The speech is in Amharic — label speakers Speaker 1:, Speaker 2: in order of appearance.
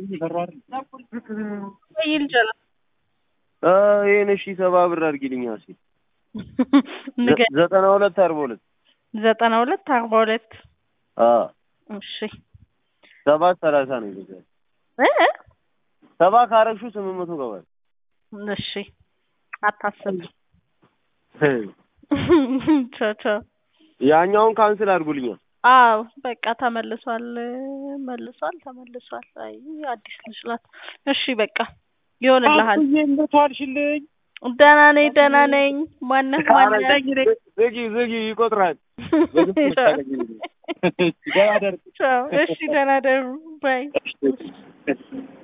Speaker 1: ይልጀላ
Speaker 2: ይህን እሺ ሰባ ብር አድርጊልኝ እስኪ
Speaker 1: ንገ-
Speaker 2: ዘጠና ሁለት አርባ ሁለት
Speaker 1: ዘጠና ሁለት አርባ ሁለት
Speaker 2: አዎ
Speaker 1: እሺ
Speaker 2: ሰባት ሰላሳ ነው ይገዛል
Speaker 1: እ
Speaker 2: ሰባ ካረግሹ ስምንት መቶ ገባል
Speaker 1: እሺ አታስብ ቻው ቻው
Speaker 2: ያኛውን ካንስል አድርጉልኛል
Speaker 1: አዎ በቃ ተመልሷል መልሷል ተመልሷል አይ አዲስ ልጅ ናት እሺ በቃ ይሆንልሃል
Speaker 2: እንዴት ዋልሽልኝ
Speaker 1: ደህና ነኝ ደህና ነኝ ማነህ ማነህ
Speaker 2: ዝጊ ዝጊ ይቆጥራል
Speaker 1: ቻው እሺ ደህና ደሩ ባይ